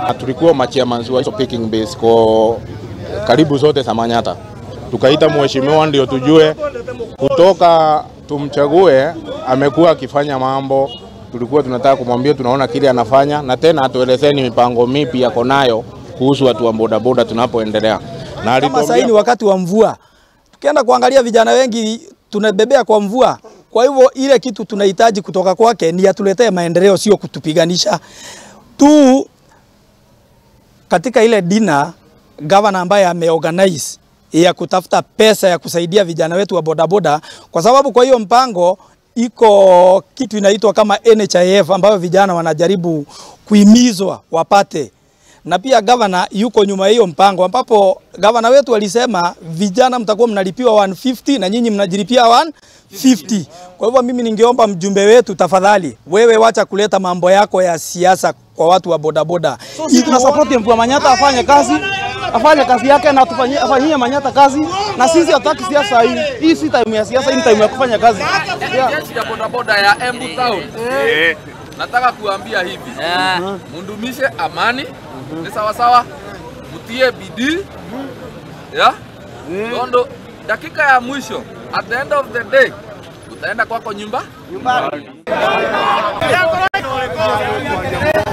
na tulikuwa machairman wa hizo picking base kwa karibu zote za Manyata. Tukaita mheshimiwa ndio tujue kutoka tumchague, amekuwa akifanya mambo. Tulikuwa tunataka kumwambia tunaona kile anafanya, na tena atuelezeni mipango mipi yako nayo kuhusu watu wa bodaboda tunapoendelea. Na Kama sasa ni alituambia wakati wa mvua, tukienda kuangalia vijana wengi tunabebea kwa mvua. Kwa hivyo ile kitu tunahitaji kutoka kwake ni atuletee maendeleo, sio kutupiganisha tu. Katika ile dina gavana ambaye ameorganize ya kutafuta pesa ya kusaidia vijana wetu wa bodaboda, kwa sababu kwa hiyo mpango iko kitu inaitwa kama NHIF ambayo vijana wanajaribu kuhimizwa wapate na pia gavana yuko nyuma ya hiyo mpango, ambapo gavana wetu alisema vijana mtakuwa mnalipiwa 150 na nyinyi mnajilipia 150. Kwa hivyo mimi ningeomba mjumbe wetu, tafadhali wewe wacha kuleta mambo yako ya siasa kwa watu wa bodaboda. So sisi tuna support Mvua Manyata afanye kazi, afanye kazi yake na tufanyie afanyie Manyata kazi, na sisi hatutaki siasa hii. Hii si time ya siasa, hii ni time ya kufanya kazi. Yeah. jeshi ya bodaboda ya Embu Town. Nataka kuambia hivi, mundumishe amani, ni sawa sawa, mutie bidii ya Tondo, dakika ya mwisho, at the end of the day utaenda kwako nyumba